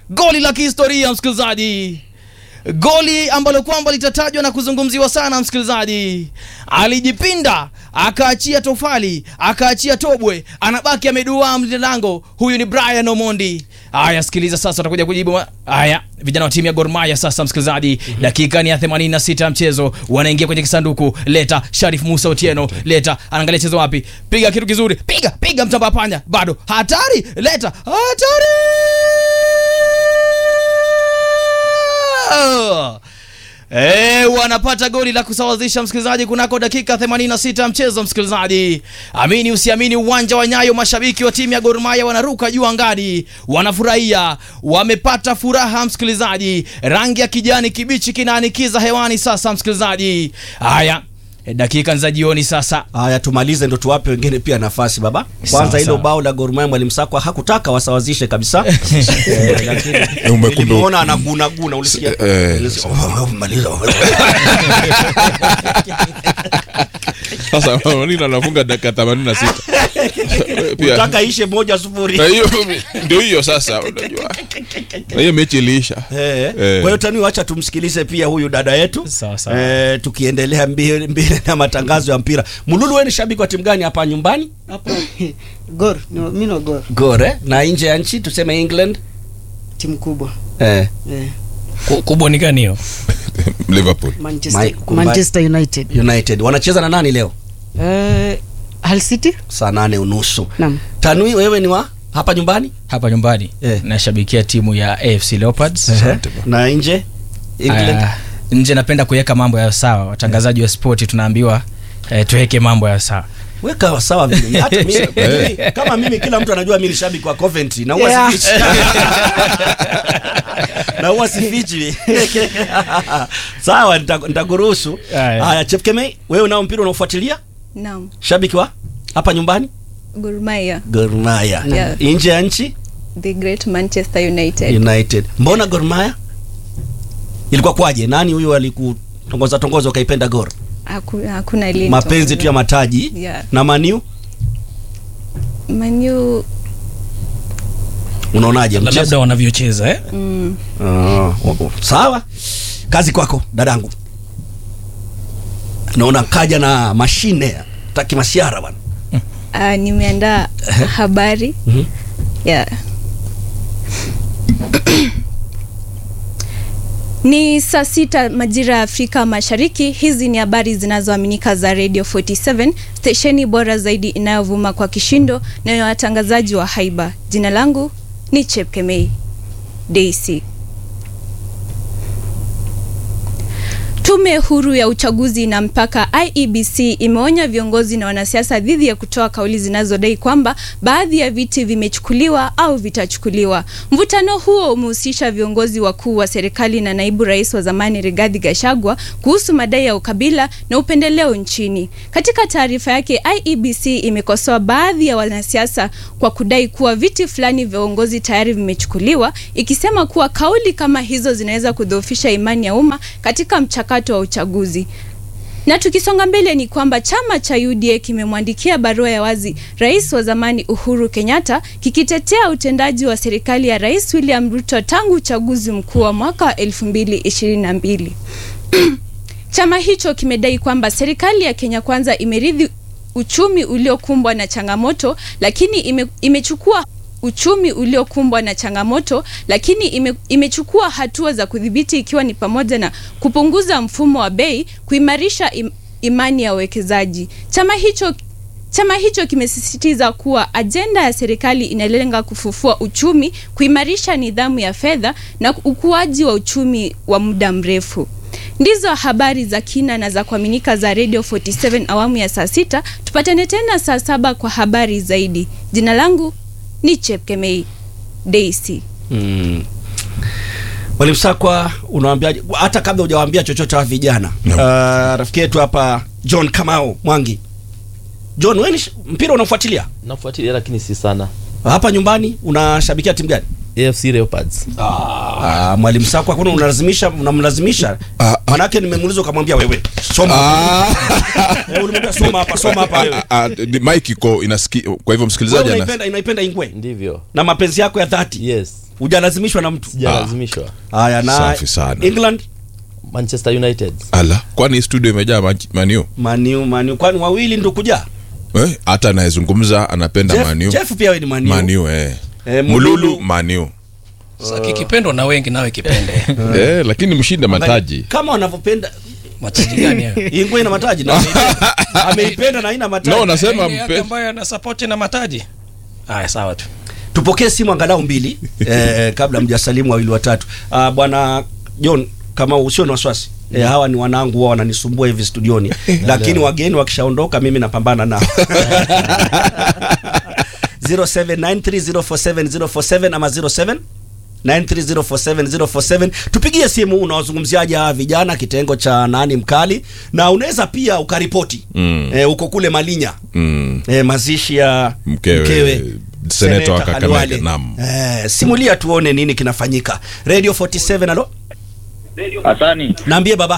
goli la kihistoria msikilizaji goli ambalo kwamba litatajwa na kuzungumziwa sana msikilizaji alijipinda akaachia tofali akaachia tobwe anabaki ameduaa mlinda lango huyu ni brian omondi haya sikiliza sasa atakuja kujibu haya vijana wa timu ya Gor Mahia sasa msikilizaji dakika ni ya 86 ya mchezo wanaingia kwenye kisanduku leta sharif musa otieno leta anaangalia chezo wapi piga kitu kizuri piga piga mtamba panya bado hatari leta hatari E, wanapata goli la kusawazisha msikilizaji kunako dakika 86 ya mchezo msikilizaji amini usiamini uwanja wa nyayo mashabiki wa timu ya Gor Mahia wanaruka juu angani wanafurahia wamepata furaha msikilizaji rangi ya kijani kibichi kinaanikiza hewani sasa msikilizaji haya e, dakika za jioni sasa Haya, tumalize ndo tuwape wengine pia nafasi baba. Sawa, Kwanza hilo sawa. bao la Gor Mahia mwalimu Sakwa hakutaka wasawazishe kabisa. Eh, lakini umekumbu- nilimuona anaguna guna, ulisikia? Eh, Ulisikia? Oh, maliza. sasa nini anafunga dakika 86 pia Utaka ishe moja sufuri. na hiyo ndio hiyo sasa unajua na hiyo mechi iliisha Eh, Eh. Kwa hiyo tani, wacha tumsikilize pia huyu dada yetu Sawa, sawa. eh, tukiendelea mbele mbele na matangazo ya mpira. Mululu, wewe ni shabiki wa timu gani hapa nyumbani? Hapo Gor, no, mi no Gor, Gor eh? na nje ya nchi tuseme England timu kubwa eh. eh, kubwa ni gani hiyo liverpool Manchester, Mike, kumba- Manchester United United wanacheza na nani leo? eh, Hull City Saa nane unusu. naam. Tanui, wewe ni wa hapa nyumbani hapa nyumbani Eh. nashabikia timu ya AFC Leopards na nje England Ah, nje napenda kuweka mambo ya sawa watangazaji wa spoti tunaambiwa eh, tuweke mambo ya sawa weka sawa vile. Hata mimi, mimi, kama mimi kila mtu anajua mimi ni shabiki wa Coventry na huwa Yeah. sifichi. na huwa sifichi. Sawa, nita- nitakuruhusu. Haya. Haya, Chef Kemei, wewe unao mpira unaofuatilia? Naam, Shabiki wa hapa nyumbani? Gor Mahia, Gor Mahia. Yeah. Nje ya nchi the great Manchester United. United. Mbona Gor Mahia? Ilikuwa kwaje? Nani huyu alikutongoza tongoza ukaipenda Gor? Haku- Hakuna lini Mapenzi tu ya mataji Yeah. na Maniu Manu unaonaje labda mchezo? wanavyocheza eh? mm, Ah, oh, oh. Sawa, kazi kwako dadangu. Naona kaja na mashine taki masiara bwana. ah, nimeandaa habari Mhm. yeah. Ni saa sita majira ya Afrika Mashariki. Hizi ni habari zinazoaminika za Radio 47 stesheni bora zaidi inayovuma kwa kishindo na ya watangazaji wa haiba. Jina langu ni Chepkemei Daisy. Tume huru ya uchaguzi na mpaka IEBC imeonya viongozi na wanasiasa dhidi ya kutoa kauli zinazodai kwamba baadhi ya viti vimechukuliwa au vitachukuliwa. Mvutano huo umehusisha viongozi wakuu wa serikali na naibu rais wa zamani Rigathi Gachagua kuhusu madai ya ukabila na upendeleo nchini. Katika taarifa yake, IEBC imekosoa baadhi ya wanasiasa kwa kudai kuwa viti fulani vya uongozi tayari vimechukuliwa, ikisema kuwa kauli kama hizo zinaweza kudhoofisha imani ya umma katika mchakato wa uchaguzi. Na tukisonga mbele ni kwamba chama cha UDA kimemwandikia barua ya wazi rais wa zamani Uhuru Kenyatta kikitetea utendaji wa serikali ya Rais William Ruto tangu uchaguzi mkuu wa mwaka wa 2022. Chama hicho kimedai kwamba serikali ya Kenya Kwanza imeridhi uchumi uliokumbwa na changamoto lakini ime, imechukua uchumi uliokumbwa na changamoto lakini ime, imechukua hatua za kudhibiti ikiwa ni pamoja na kupunguza mfumo wa bei, kuimarisha im, imani ya wawekezaji. Chama hicho Chama hicho kimesisitiza kuwa ajenda ya serikali inalenga kufufua uchumi, kuimarisha nidhamu ya fedha na ukuaji wa uchumi wa muda mrefu. Ndizo habari za kina na za kuaminika za Radio 47 awamu ya saa sita. Tupatane tena saa saba kwa habari zaidi. Jina langu ni Chepkemei Daisy. Mm. Mwalimu Sakwa, unawaambiaje hata kabla hujawaambia chochote wa vijana? No. Uh, rafiki yetu hapa John Kamau Mwangi. John, wewe ni sh- mpira unafuatilia? nafuatilia lakini si sana Hapa nyumbani unashabikia timu gani? AFC Leopards. Ah, mwalimu Sako hakuna unalazimisha unamlazimisha. Ah, Manake nimemuuliza ukamwambia wewe soma. Eh, ulimwambia soma hapa soma hapa wewe. Ah, ni mic iko inasiki kwa hivyo Wewe msikilizaji ana unaipenda inaipenda ingwe Ndivyo. na mapenzi yako ya dhati. Yes. Hujalazimishwa na mtu. Sijalazimishwa. Haya na Safi sana. England Manchester United. ala kwani studio imejaa Man- maniu Maniu Maniu kwani wawili ndio kuja. eh, hata anayezungumza anapenda Jeff, maniu Jeff pia wewe ni Maniu. maniu eh. Eh, mululu Mululu. maniu Sasa kikipendwa na wengi nawe kipende. eh, lakini mshinde mataji Kama wanavyopenda Mataji gani hayo? ingwe ina mataji na ameipenda. ameipenda na haina mataji. no nasema Yale yake mpe ambayo ana support na mataji. Haya sawa tu. tupokee simu angalau mbili eh, kabla mjasalimu wawili watatu. Ah, bwana John kama usio na wasiwasi eh, hawa ni wanangu wao wananisumbua hivi studioni, lakini wageni wakishaondoka mimi napambana nao 0793047047 ama 07 93047 tupigie simu unawazungumziaje hawa vijana kitengo cha nani mkali na unaweza pia ukaripoti Mm. eh, uko kule Malinya mm, eh, mazishi ya Mkewe, seneta wa Kakamega, Khalwale. naam. Eh, simulia tuone nini kinafanyika. Radio 47 alo, Asani, naambie baba.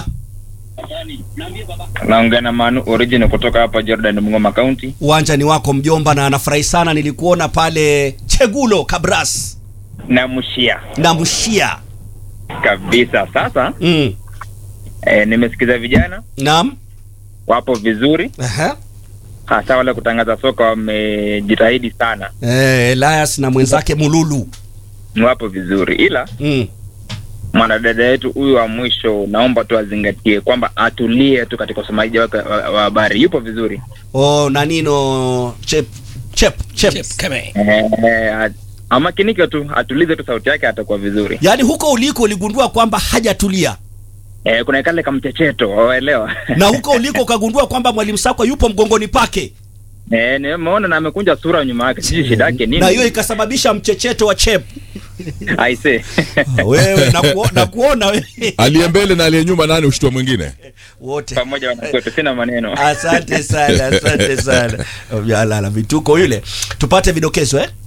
naongea na Manu Origin kutoka hapa Jordan Mungoma County. Uwanja ni wako mjomba, na anafurahi sana, nilikuona pale Chegulo Kabras na Mushia na Mshia. kabisa. Sasa Mm. e, nimesikiza vijana Naam. wapo vizuri, Aha. hasa wale kutangaza soka wamejitahidi sana, Eh, Elias na mwenzake Mululu. ni wapo vizuri, ila Mm. mwanadada yetu huyu wa mwisho, naomba tu azingatie kwamba atulie tu katika usomaji wake wa wa habari. Yupo vizuri Oh, nanino chep chep chep. Chep Keme. e, amakinike tu, atulize tu sauti yake, atakuwa vizuri. Yaani huko uliko uligundua kwamba hajatulia E, kuna kale kamchecheto, waelewa na huko uliko ukagundua kwamba mwalimu Sakwa yupo mgongoni pake Eh, nimeona na amekunja sura nyuma yake, sijui shida yake nini. na hiyo ikasababisha mchecheto wa chep. aise Wewe na, kuo, na kuona wewe aliye mbele na aliye nyuma nani ushtua mwingine wote pamoja wanakote, sina maneno. asante sana asante sana vyalala vituko yule tupate vidokezo eh?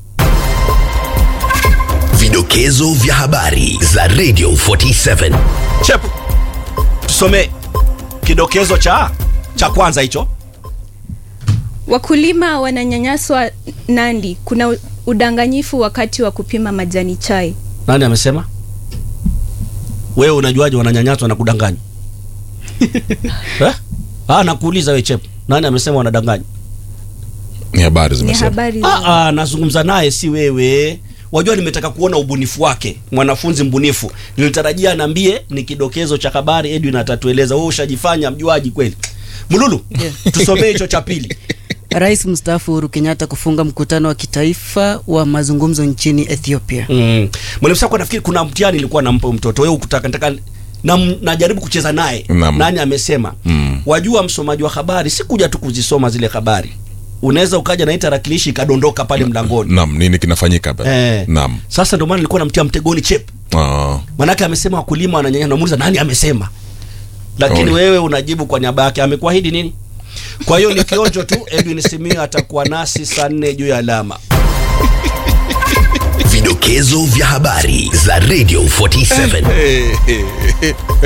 Vidokezo vya habari za Radio 47. chep tusomee kidokezo cha cha kwanza hicho Wakulima wananyanyaswa Nandi. Kuna u- udanganyifu wakati wa kupima majani chai. nani amesema wewe unajuaje wananyanyaswa na kudanganywa eh? ah, nakuuliza we chep nani amesema wanadanganywa ni habari Ni zimesema habari za ah, ah, nazungumza naye si wewe wajua nimetaka kuona ubunifu wake mwanafunzi mbunifu nilitarajia anaambie ni kidokezo cha habari edwin atatueleza wewe ushajifanya mjuaji kweli mululu tusomee hicho cha pili Rais mstaafu Uhuru Kenyatta kufunga mkutano wa kitaifa wa mazungumzo nchini Ethiopia. mm. mwalimu sako nafikiri kuna mtihani ilikuwa nampa huyu mtoto wewe ukutaka nataka na, najaribu kucheza naye Naam. nani amesema Mm. wajua msomaji wa habari si kuja tu kuzisoma zile habari unaweza ukaja na hii tarakilishi ikadondoka pale mlangoni nam nini kinafanyika hapa Eh. nam sasa ndio maana nilikuwa namtia mtegoni chep Ah. manake amesema wakulima wananyanya namuuliza nani amesema lakini Ole. wewe unajibu kwa niaba yake amekuahidi nini kwa hiyo ni kionjo tu edwin simio atakuwa nasi saa nne juu ya alama Vidokezo vya habari za Radio 47.